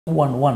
one one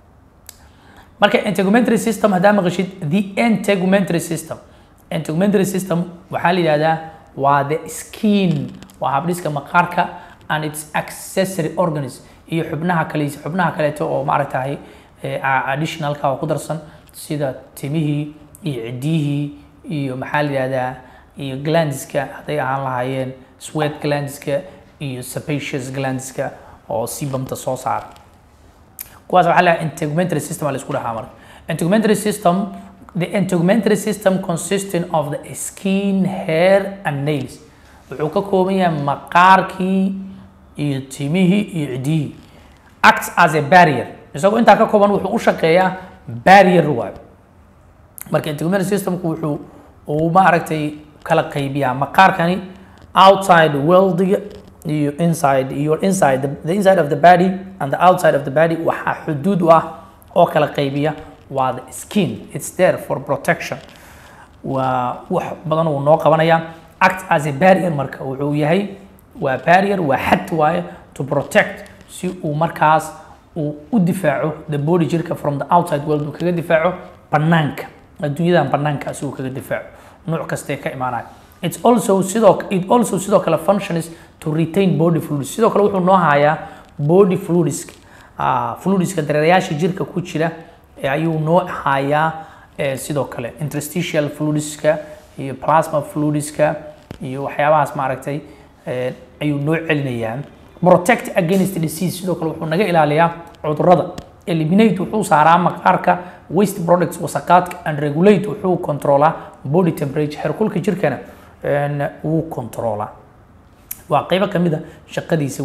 marka integumentary system haddaa maqashid the integumentary system integumentary system waxaa la yidhahdaa waa the skin waa habdhiska maqaarka and its accessory organs iyo xubnaha kale xubnaha kaleeto oo maaragtahay additionalka oo ku darsan sida timihii iyo cidiyihii iyo maxaa la yidhahdaa iyo glandska hadday ahaan lahaayeen sweat glandska iyo sebaceous glandska oo sebumta soo saara kuwaas waxaa la integumentary system la isku dhahaa marka integumentary system the integumentary system consisting of the skin hair and nails wuxuu ka kooban yahay maqaarkii iyo timihii iyo cidiyihii acts as a barrier isagoo intaa ka kooban wuxuu u shaqeeyaa barrier waayo marka integumentary systemku wuxuu uu maaragtay kala qaybiyaa maqaarkani outside worldiga iyo inside iyo inside the, the inside of the body and the outside of the body waxaa xuduud u ah oo kala qaybiya waa the skin it's there for protection waa wax badan uu noo qabanaya act as a barrier marka wuxuu yahay waa barrier waa xad waaye to protect si uu markaas uu u difaaco the body jirka from the outside world uu kaga difaaco banaanka adduunyadan banaanka si uu kaga difaaco nooc kastee ka imaanaya it's also sidoo it also sidoo kale functions to retain body fluids sidoo kale wuxuu noo hayaa body fluidska uh, fluidska dareerayaasha jirka ku jira ayuu noo hayaa sidoo kale interstitial fluidska iyo plasma fluidska iyo waxyaabahaas maaragtay ayuu noo celinayaa protect against disease sidoo kale wuxuu naga ilaaliyaa cudurrada eliminate wuxuu saaraa maqaarka waste products wasaqaadka and regulate wuxuu controlaa body temperature heerkulka jirkana wuu controlaa waa qaybo kamid a shaqadiisa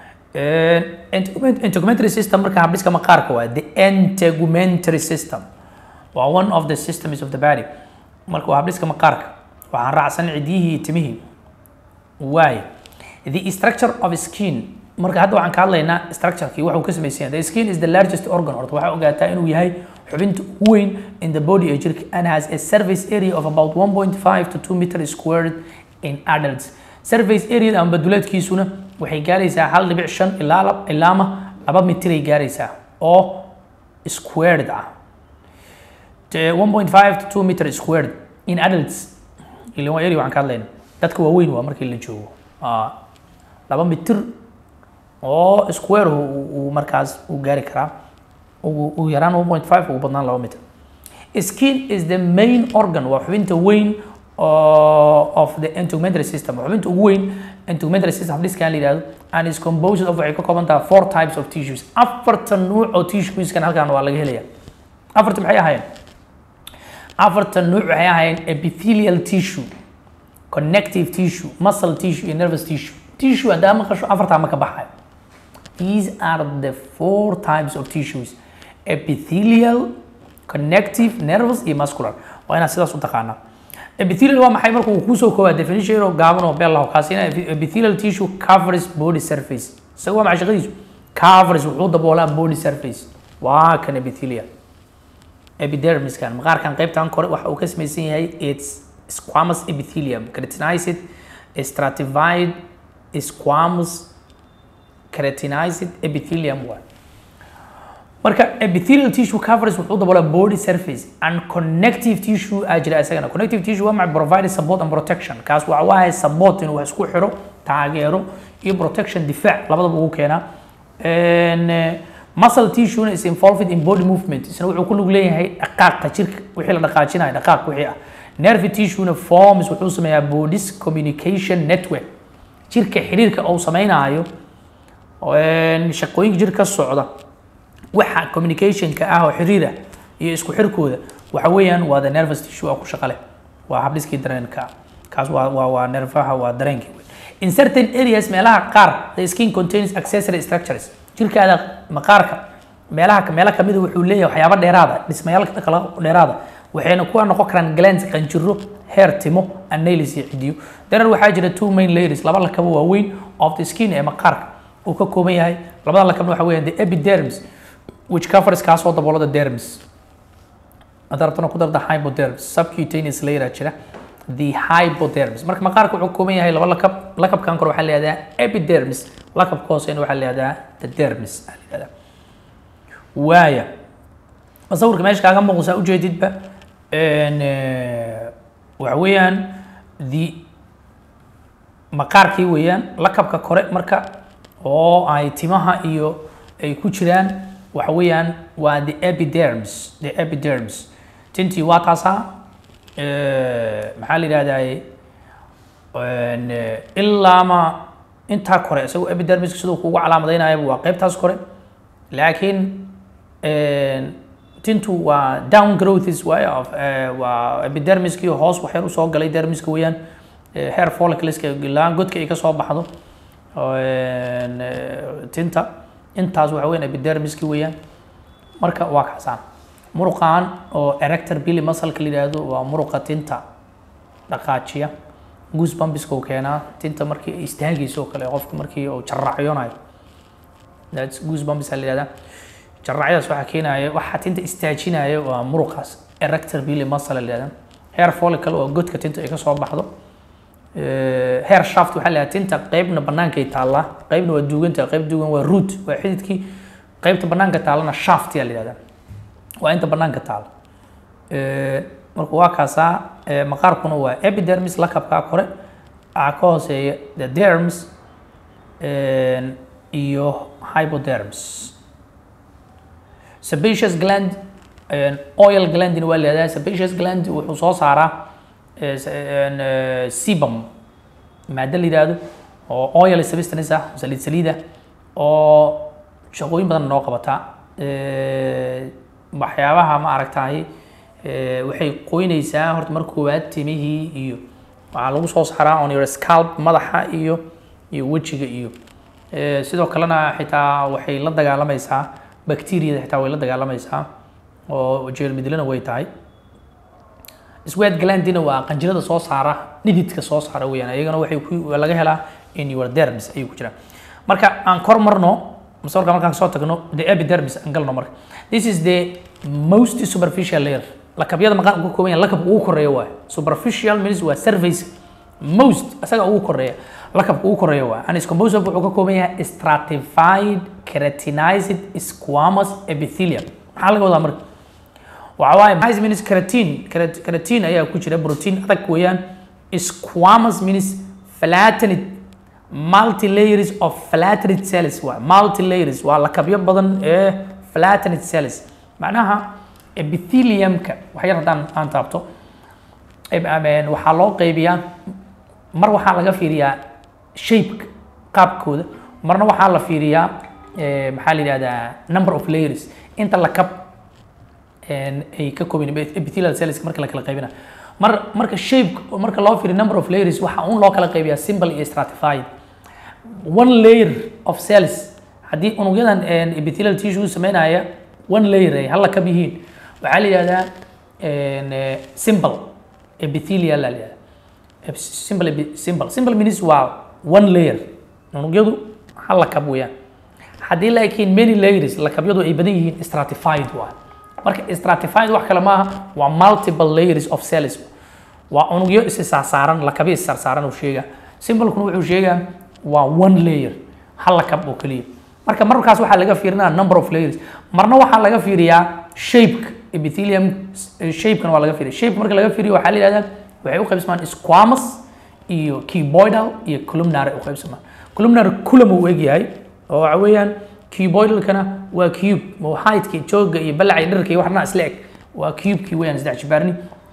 weeyaan integumentary system marka habdhiska maqaarka waa the integumentary system waa one of the systems of the body marka waa habdhiska maqaarka waxaan raacsan cidiyihii iyo timihii waay the structure of skin marka hadda waxaan ka hadlaynaa structurekii waxuu ka samaysan yahay the skin is the largest organ horta waxaa ogaataa inuu yahay xubinta ugu weyn in the body ee jirka and has a surface area of about 1.5 to 2 meter squared in adults surface area ama baduleedkiisuna waxay gaaraysaa hal dhibic shan ilaa ilaama laba mitiray gaaraysaa oo squared ah 1.5 to 2 meter squared in adults ilaa waa area waxaan ka hadlayna dadka waaweyn waa markii la joogo laba mitir oo square uu markaas uu gaari karaa ugu yaraan 1.5 ugu badnaan laba mitir skin is the main organ waa xubinta weyn of the integumentary system xubinta ugu weyn integumentary system habdhiskan la yihahdo and is composed of waxay ka kooban tahay four types of tissues afartan nuuc oo tissueskan halkan waa laga helaya afartan maxay ahaayeen afartan nuuc waxay ahaayeen epithelial tissue connective tissue muscle tissue iyo nervous tissue tissue haddaa maqasho afartaa ma ka baxayo these are the four types of tissues epithelial connective nervous iyo muscular waa inaad sidaas u taqaanaa epithelial waa maxay marka uu kusoo koobaa definition yaroo gaaban oo beel laho kaasina epithelial tissue covers body surface isaga waa maxay shaqadiisu covers wuxuu daboolaa body surface waa kan epithelial epidermiskan maqaarkan qaybtan kore waxa uu ka samaysan yahay its squamous epithelium keratinized stratified squamous keratinized epithelium waa marka epithelial tissue covers wuxuu daboolaa body surface and connective tissue aa jira isagana connective tissue waa maxay provide support and protection kaas waxa waahay support inuu wax isku xiro taageero iyo protection difaac labadaba ugu keenaa muscle tissue is involved in body movement isna wuxuu ku lug leeyahay dhaqaaqa jirka wixii la dhaqaajinayo dhaqaaq wixii ah nerve tissue forms wuxuu sameeyaa bodies communication network jirka xiriirka uu samaynayo shaqooyinka jirka ka socda waxa communicationka ah oo xiriira iyo isku xirkooda waxa weeyaan waa the nervous tissue oo ku shaqo leh waa habdhiskii dareenka kaas waa waa waa nerfaha waa dareenkii in certain areas meelaha qaar the skin contains accessory structures jirkaada maqaarka meelaha meelo kamid a wuxuu leeyahay waxyaabo dheeraada dhismayaal kala dheeraada waxayna kuwa noqon karaan glands qanjiro hair timo and nails iyo cidiyo darar waxaa jira two main layers laba lakaba waaweyn of the skin ee maqaarka uu ka kooban yahay labada lakabna waxa weeyaan the epidermis which covers kaasoo daboolada dermis hadda rabtana ku darda hypodermis subcutaneous layer jira the hypodermis marka maqaarka wuxuu kooban yahay laba lakab lakabkan kore waxaa la yihahdaa epidermis lakabka hoosena waxaa la yihahdaa the dermis aa la yihahdaa waaya masawirka meesha kaaga muuqda ujeedidba n eh, waxa weeyaan the maqaarkii weeyaan lakabka kore marka oo ay timaha iyo ay ku jiraan waxa weeyaan waa the epidermis the epidermis tintii waa taasaa eh, maxaa la yidhahdaa n ilaa ma intaa kore isagoo epidermiska siduu kugu calaamadaynayo waa qeybtaas kore laakiin tintu waa down growths waay of eh, waa epidermiskii hoos waxyar usoo galay dermiska weeyaan eh, hair follicleska laan godka ay ka soo baxdo oo, en, eh, tinta intaas waxa weeyaan epidermiski weeyaan marka waa kacsaan muruqan oo erector billy muscle-ka la yidhaahdo waa muruqa tinta dhaqaajiya goosebumpiska uu keenaa tinta markii ay istaagayso oo kale qofka markii uu jarracyonayo that's goosebumps la yidhahdaa jarracyadaas waxaa keenaya waxaa tinta istaajinaya waa muruqaas erector billy muscle la yidhahdaa hair follicle oo godka tinta ay ka soo baxdo Eh, hair shaft waxaa la yidhahdaa tinta qeybna bannaankay taallaa qeybna waa duuganta qeyb duugan waa root waa xididkii qeybta bannaanka taallana shaft yaa la yidhahdaa waa inta bannaanka taalo Eh, marka waa kaasaa eh, maqaarkuna waa epidermis lakabkaa kore waxaa ka hooseeya the derms en, iyo hypoderms sebaceous gland en, oil glandina waa la yihahdaa sebaceous gland wuxuu soo saaraa eh, s- en, eh, sebum maado la yidhaahdo oo oil substance ah saliid saliid ah oo shaqooyin badan noo qabataa Eh, waxyaabaha ma aragtaay eh, waxay qoynaysaa horta marka koowaad timihii iyo waxaa lagu soo saaraa on your scalp madaxa iyo iyo wejiga iyo Eh, sidoo kalena xitaa waxay la dagaalamaysaa bacteriada xitaa way la dagaalamaysaa oo jeermidlana way tahay sweat glandina waa qanjirada soo saara dhididka soo saara weeyaan iyagana waxay ku laga helaa in your dermis ayay ku jiraan marka aan kor marno masawirka markaan soo tagno the epidermis aan galno marka this is the most superficial layer lakabyada maqaan ugu kooban yahay lakabka ugu koreeya waay superficial means waa surface most asaga ugu koreeya lakabka ugu koreeya waay and is composed of wuxuu ka kooban yahay stratified keratinized squamous epithelium maxaa laga wadaa marka waxa waaye maxay means keratin Kerat- keratin ayaa ku jira protein adag weeyaan squamous means flattened multi layers of flattened cells waa multi layers waa lakabyo badan ee flattened cells macnaha epitheliumka wax yar haddaan aan taabto Eb- ameen, waxaa loo qaybiyaa mar waxaa laga fiiriyaa shape qaabkooda marna waxaa la fiiriyaa eh, maxaa la yidhahdaa number of layers inta lakab een, ay ka kooban yihiin epithelial cells marka la kala qaybina mar marka shape marka loo fiiriyo number of layers waxaa un loo kala qaybiyaa simple iyo stratified one layer of cells haddii unugyadan een, epithelial tissue sameynaya one layer ay hal lakab yihiin waxaa la yidhahdaa een, eh, simple epithelial la yidhahdaa Ep- simple epi- simple simple means waa one layer unugyadu hal lakab weeyaan haddii laakiin many layers lakabyadu ay badan yihiin stratified waa marka stratified wax kale maaha waa multiple layers of cells waa unugyo is saarsaaran lakabyo is saarsaaran uu sheegaa simbalkuna wuxuu sheegaa waa one layer hal lakab oo keliya marka markaas waxaa laga fiirinaya number of layers marna waxaa laga fiiriyaa shapeka epithelium shapekana waa laga fiiriya shape marka laga fiiriyo waxaa la yihahdaa waxay u qaybsamaan squamous iyo cuboidal iyo columnar u qaybsamaan columnar culum uu egyahay oo waxa weeyaan cuboidalkana waa cube oo heightka jooga iyo balaca iyo dharka iyo waxna isla eg waa cubekii weeyaan saddex jibaarni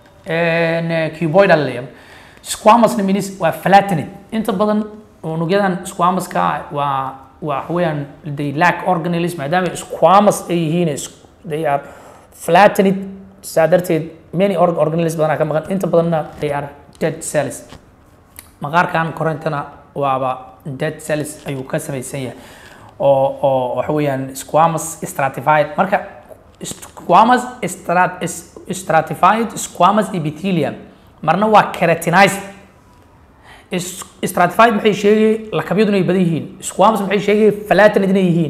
cuboidal leeyahay squamous means waa flattened inta badan unugyadan squamouska waa waa weeyaan they lack organelles maadaama squamous ay yihiin is- they are flattened saa darteed many org- organelles badanaa ka maqan inta badanna they are dead cells maqaarkan korintana waaba dead cells ayuu ka samaysan yahay oo oo waxa weeyaan squamous stratified marka squamous strat, is- stratified squamous epithelium marna waa keratinized Is- stratified maxay sheegay lakabyadu inay badan yihiin squamous maxay sheegay flattened inay yihiin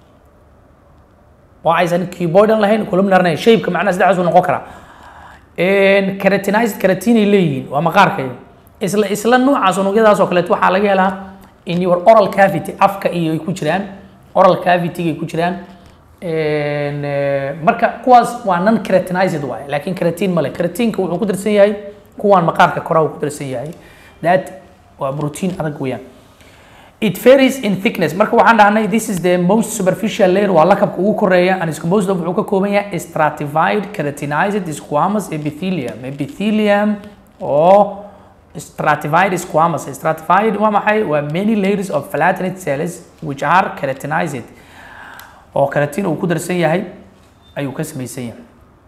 waa aysan cuboidal lahayn columnar lahayn shapeka macnaha saddexdaas uu noqon karaa keratinized keratin ay leeyihiin waa maqaarka isla isla noocaas unugyadaas oo kaleeto waxaa laga helaa in your oral cavity afka iyo ay ku jiraan oral cavity ay ku jiraan En, eh, marka kuwaas waa non keratinized waaye laakiin keratin male keratinka wuxuu ku darsan yahay kuwaan maqaarka koraa uu ku darsan yahay that waa protein adag weeyaan it varies in thickness marka waxaan dhahnay this is the most superficial layer waa lakabka ugu koreeya and is composed of wuxuu ka kooban yahay stratified keratinized squamous epithelium epithelium oo stratified squamous stratified waa maxay waa many layers of flattened cells which are keratinized oo keratin uu ku darsan yahay ayuu ka samaysan yahay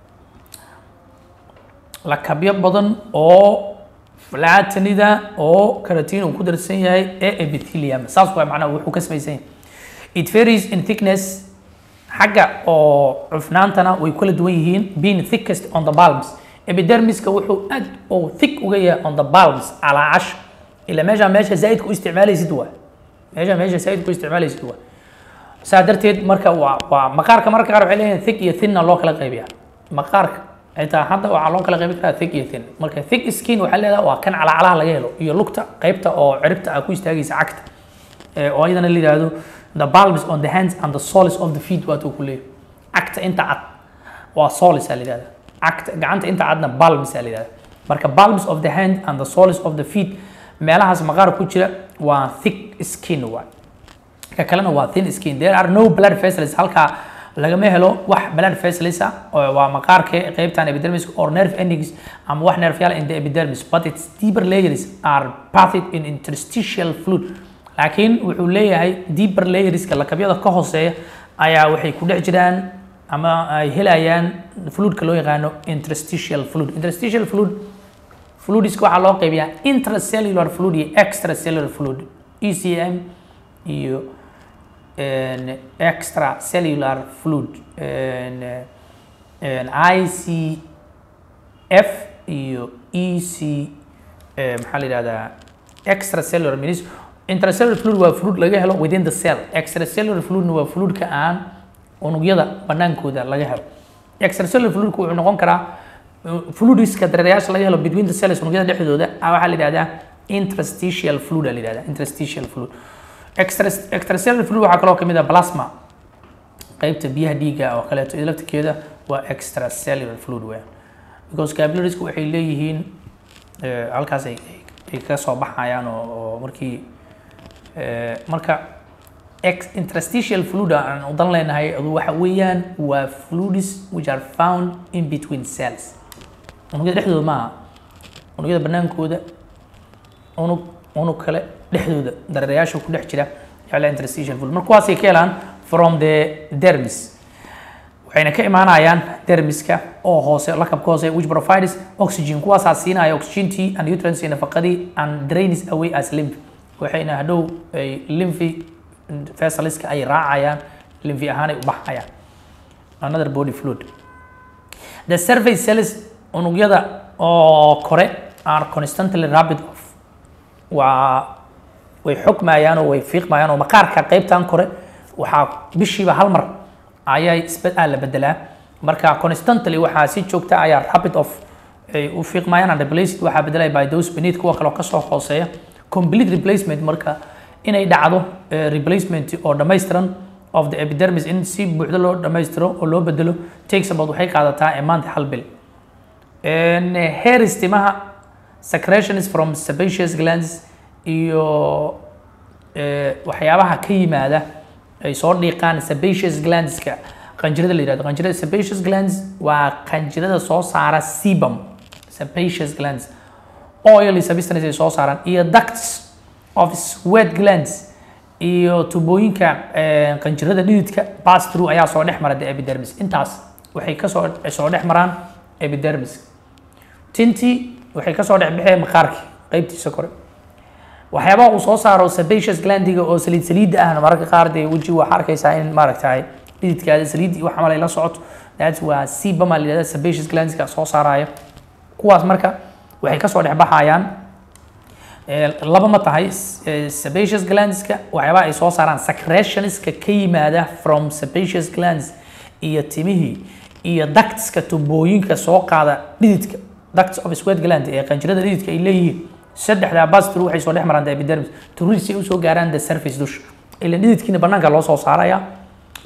lakabyo badan oo flatanida oo keratin uu ku darsan yahay ee epithelium saas waa macnaha wuxuu ka samaysan yahay it varies in thickness xagga oo cufnaantana way kala duwan yihiin being thickest on the palms epidermiska wuxuu aad oo thick uga yahay on the palms calaacash ila meesha meesha zaaidka u isticmaalaysid waa meesha meesha zaaidka u isticmaalaysid waa saa darteed marka waa waa maqaarka marka qaar waxay leeyihin thick iyo thinna loo kala qaybiya maqaarka xitaa hadda waxaa loo kala qaybi karaa thick iyo thin marka thick skin waxaa leedahay waa kan calaacalaha laga helo iyo lugta qaybta oo ciribta ah ku istaagaysa cagta Eh, oo ayadana la yidhaahdo the palms on the hands and the soles of the feet waatuu ku leeyahay cagta inta cad waa soles aa la yidhahda cagta gacanta inta cadna palms aa la yidhahda marka palms of the hand and the soles of the feet meelahaas maqaar ku jira waa thick skin waay ka kalena waa thin skin there are no blood vessels halkaa lagama helo wax blood vessels ah oo waa maqaarka qaybtan epidermis or nerve endings ama wax nerfyaal in the epidermis but its deeper layers are bathed in interstitial fluid laakiin wuxuu leeyahay deeper layerska lakabyada ka hooseeya ayaa waxay ku dhex jiraan ama ay helayaan fluidka loo yaqaano interstitial fluid interstitial fluid fluidiska waxaa loo qaybiyaa intracellular fluid iyo extracellular fluid ECM iyo en, extracellular fluid en, en, ICF iyo EC eh, maxaa la yidhahdaa extracellular means intracellular fluid waa fluid laga helo within the cell extracellular fluidna waa fluidka aan unugyada banaankooda laga helo extracellular fluidku wuxuu noqon karaa fluidiska dareerayaasha laga helo between the cells unugyada dhexdooda ah, waxaa la yidhahdaa interstitial fluid aa la yidhahdaa interstitial fluid extra extracellular fluid waxaa kaloo kamid ah plasma qaybta biyaha dhiigga oo kaleeto laftirkeeda waa extracellular fluid weeyaan because capillaries waxay leeyihiin eh, halkaas ay ay ka soo baxayaan oo oo markii eh, marka ex interstitial fluid aan u dan leenahay adu waxa weeyaan waa fluids which are found in between cells unugyada dhexdooda maaha unugyada banaankooda unug unug kale dhexdooda dareerayaasha ku dhex jira yaa la interstitial fluid marka kuwaasay ka helaan from the dermis waxayna ka imaanayaan dermiska oo hoose lakabka hoose which provides oxygen kuwaasaa siinaya oxygentii and nutrients iyo nafaqadii and drains away as lymph waxayna hadhow ay lymphi vesselska ay raacayaan lymphi ahaan ay u baxayaan another body fluid the surface cells unugyada oo kore are constantly rapid off waa way xogmayaan oo way fiiqmayaan oo maqaarka qaybtan kore waxaa bishiiba hal mar ayay isbed ah la bedelaa marka constantly waxaa si joogta ayaa rapid of ay u fiiqmayaan and replaced waxaa bedelaya by those beneath kuwa kaloo kasoo hooseeya complete replacement marka inay dhacdo eh, replacement oo dhammaystiran of the epidermis in si buuxda loo dhammaystiro oo loo bedelo takes about waxay qaadataa a month hal bil En, eh, hair stimaha secretions from sebaceous glands iyo eh, waxyaabaha ka yimaada ay soo dhiiqaan sebaceous glandska qanjirada la yihahdo qanjirada sebaceous glands waa qanjirada soo saara sebum sebaceous glands oil substance ay soo saaraan iyo ducts of sweat glands iyo tubooyinka eh, qanjirada dhididka pass through ayaa soo dhex mara the epidermis intaas waxay kasoo soo dhex maraan epidermis tinti waxay kasoo dhex baxeen maqaarki qaybtiisa kore waxyaabaha uu soo saaro sebaceous glandiga oo saliid saliidda ahna mararka qaar dee weji waxaa arkaysaa in maaragtay dhididkaada saliid iyo wax camal ay la socoto that waa sebum aa la yidhahda sebaceous glandska soo saaraya kuwaas marka waxay kasoo dhex baxayaan Eh, laba ma tahay eh, sebaceous glandska waxyaabaha ay soo saaraan secretionska ka yimaada from sebaceous glands iyo timihii iyo ductska tubooyinka soo qaada dhididka ducts of sweat gland ee qanjirada dhididka ay leeyihiin saddexdaa bastru waxay soo dhex maraan the epidermis turid si ay usoo gaaraan the surface dusha ilan dhididkiina banaanka loo soo saaraya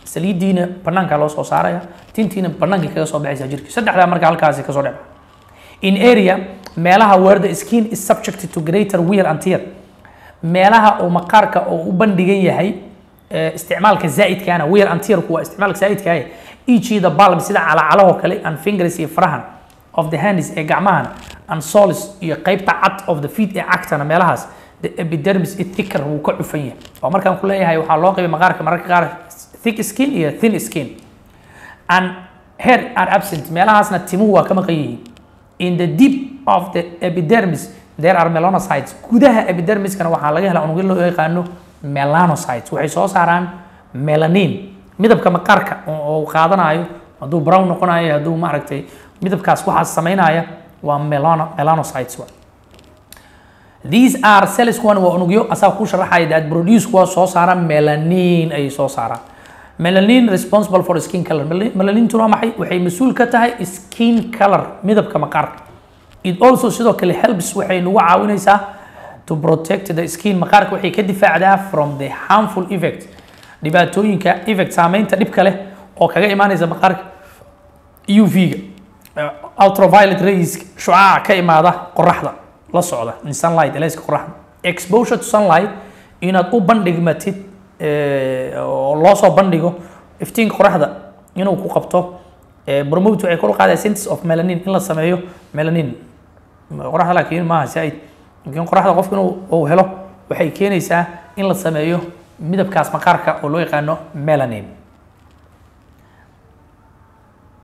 saliidiina banaanka loo soo saaraya tintiina banaanka kaga soo baxaysa jirka saddexdaa marka halkaasi kasoo dhec in area meelaha where the skin is subjected to greater wear and tear meelaha oo maqaarka oo u bandhigan yahay eh, isticmaalka zaa'idkaana wear and tearku waa isticmaalka zaa'idkaah each the bulb sida calacalahoo kale and fingers iyo farahan of the hands ee gacmahan and soles iyo qaybta cad of the feet ee cagtana meelahaas the epidermis is thicker wuu ka cufan yahay oo markaan ku leeyahay waxaa loo qaybay maqaarka mararka qaar thick skin iyo thin skin and hair are absent meelahaasna timuhu waa ka maqan yihiin in the deep of the epidermis there are melanocytes gudaha epidermiskana waxaa laga helaa unugyo loo yaqaano melanocytes waxay soo saaraan melanin midabka maqaarka oo uu qaadanayo hadduu brown noqonayo hadduu maaragtay midabkaas waxaas samaynaya waa melano melanocytes wa these are cells kuwan waa unugyo asaa ku sharaxaya that produce kuwa soo saara melanin ayay soo saaraan melanin responsible for skin color Mel- melanintuna waa maxay waxay mas-uul ka tahay skin color midabka maqaarka it also sidoo kale helps waxay nagu caawinaysaa to protect the skin maqaarka waxay ka difaacdaa from the harmful effect dhibaatooyinka effect saameynta dhibka leh oo kaga imaanaysa maqaarka UV-ga uh, ultraviolet rays shucaaca ka imaada qoraxda la socda in sunlight elayska qoraxda exposure to sunlight inaad u bandhigmatid eh, oo loo soo bandhigo iftiinka qoraxda inuu ku qabto eh, promote waxay kor u qaadaya synthesis of melanin in la sameeyo melanin qoraxda laakiin maaha saaid laakiin qoraxda qofka inuu uu helo waxay keenaysaa in la sameeyo midabkaas maqaarka oo loo yaqaano melanin